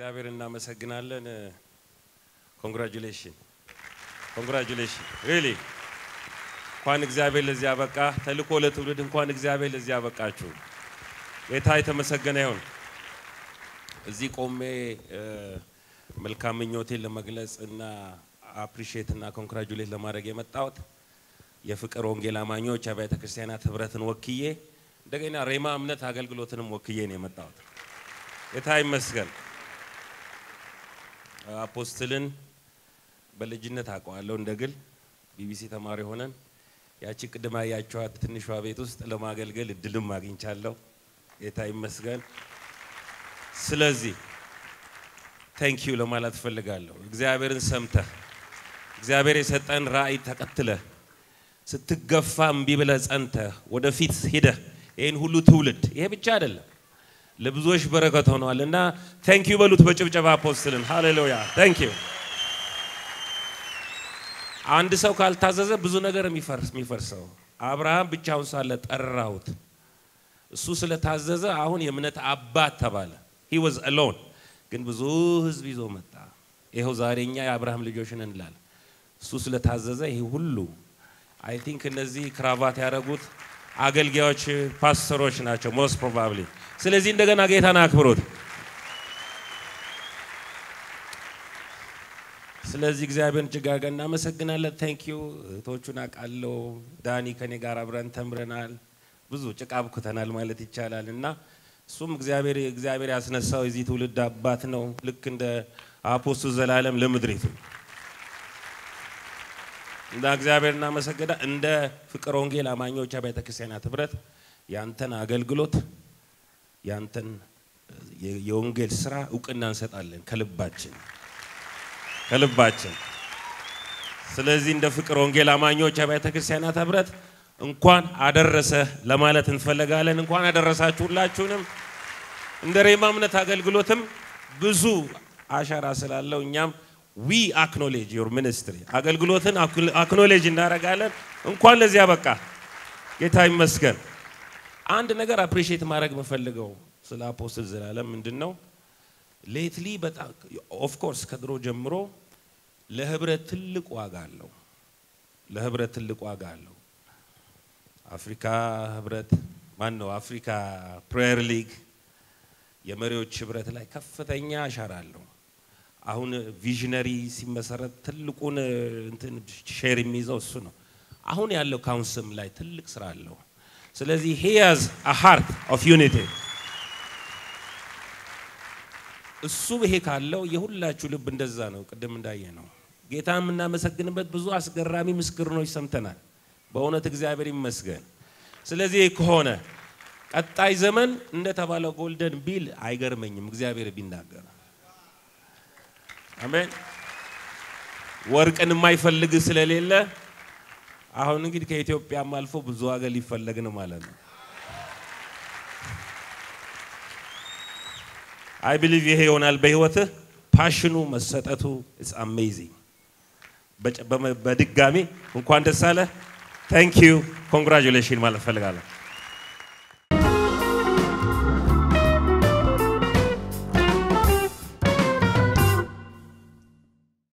እግዚአብሔር እናመሰግናለን። ኮንግራጁሌሽን ኮንግራጁሌሽን ሪሊ እንኳን እግዚአብሔር ለዚህ ያበቃ። ተልእኮ ለትውልድ እንኳን እግዚአብሔር ለዚህ ያበቃችሁ። ጌታ የተመሰገነ ይሁን። እዚህ ቆሜ መልካም ምኞቴን ለመግለጽ እና አፕሪሺየት እና ኮንግራጁሌት ለማድረግ የመጣሁት የፍቅር ወንጌል አማኞች አብያተ ክርስቲያናት ህብረትን ወክዬ እንደገና ሬማ እምነት አገልግሎትንም ወክዬ ነው የመጣሁት። ጌታ ይመስገን። አፖስትልን በልጅነት አውቀዋለሁ እንደ ግል ቢቢሲ ተማሪ ሆነን ያቺ ቅድማ ያያቸዋት ትንሿ ቤት ውስጥ ለማገልገል እድልም አግኝቻለሁ። ጌታ ይመስገን። ስለዚህ ቴንኪዩ ለማለት እፈልጋለሁ። እግዚአብሔርን ሰምተህ እግዚአብሔር የሰጠን ራእይ ተቀትለህ ስትገፋ እምቢ ብለህ ጸንተህ ወደፊት ሂደህ ይህን ሁሉ ትውልድ ይሄ ብቻ አይደለም ለብዙዎች በረከት ሆነዋል እና ቴንኪዩ በሉት በጭብጨባ አፖስትልን። ሃሌሉያ ቴንኪዩ። አንድ ሰው ካልታዘዘ ብዙ ነገር የሚፈርሰው አብርሃም ብቻውን ሳለ ጠራሁት። እሱ ስለታዘዘ አሁን የእምነት አባት ተባለ። ሂ ዋዝ አሎን ግን ብዙ ህዝብ ይዞ መጣ። ይኸው ዛሬ እኛ የአብርሃም ልጆች ነን እንላለን። እሱ ስለታዘዘ ይሄ ሁሉ አይ ቲንክ እነዚህ ክራቫት ያደረጉት አገልጋዮች ፓስተሮች ናቸው ሞስት ፕሮባብሊ። ስለዚህ እንደገና ጌታን አክብሮት። ስለዚህ እግዚአብሔርን እጅግ አድርገን እናመሰግናለን። ቴንክ ዩ እህቶቹን አውቃለሁ። ዳኒ ከኔ ጋር አብረን ተምረናል። ብዙ ጭቃ ብኩተናል ማለት ይቻላል እና እሱም እግዚአብሔር እግዚአብሔር ያስነሳው የዚህ ትውልድ አባት ነው። ልክ እንደ አፖስቶል ዘላለም ለምድሪቱ እንደ እግዚአብሔር እናመሰግና እንደ ፍቅር ወንጌል አማኞች አብያተ ክርስቲያናት ህብረት ያንተን አገልግሎት ያንተን የወንጌል ስራ እውቅና እንሰጣለን ከልባችን ከልባችን። ስለዚህ እንደ ፍቅር ወንጌል አማኞች አብያተ ክርስቲያናት ህብረት እንኳን አደረሰ ለማለት እንፈልጋለን። እንኳን አደረሳችሁ ሁላችሁንም። እንደ ሬማ እምነት አገልግሎትም ብዙ አሻራ ስላለው እኛም ዊ አክኖሌጅ ዮር ሚኒስትሪ አገልግሎትን አክኖሌጅ እናደርጋለን። እንኳን ለዚያ በቃ ጌታ ይመስገን። አንድ ነገር አፕሪሺየት ማድረግ የምፈልገው ስለ አፖስትል ዘላለም ምንድን ነው ሌትሊ በጣም ኦፍ ኮርስ ከድሮ ጀምሮ ለህብረት ትልቅ ዋጋ አለው። ለህብረት ትልቅ ዋጋ አለው። አፍሪካ ህብረት ማን ነው? አፍሪካ ፕሬየር ሊግ የመሪዎች ህብረት ላይ ከፍተኛ አሻራ አለው። አሁን ቪዥነሪ ሲመሰረት ትልቁን እንትን ሼር የሚይዘው እሱ ነው። አሁን ያለው ካውንስም ላይ ትልቅ ስራ አለው። ስለዚህ ሂ ሃዝ አ ሃርት ኦፍ ዩኒቲ እሱ ይሄ ካለው የሁላችሁ ልብ እንደዛ ነው። ቅድም እንዳየ ነው ጌታ የምናመሰግንበት ብዙ አስገራሚ ምስክርኖች ሰምተናል። በእውነት እግዚአብሔር ይመስገን። ስለዚህ ከሆነ ቀጣይ ዘመን እንደተባለው ጎልደን ቢል አይገርመኝም እግዚአብሔር ቢናገር። አሜን። ወርቅን የማይፈልግ ስለሌለ አሁን እንግዲህ ከኢትዮጵያም አልፎ ብዙ ሀገር ሊፈለግ ነው ማለት ነው። አይ ቢሊቭ ይሄ ይሆናል በህይወትህ ፓሽኑ መሰጠቱ ኢትስ አሜዚንግ። በድጋሚ እንኳን ደስ አለ። ታንክ ዩ ኮንግራጁሌሽን ማለት ፈልጋለሁ።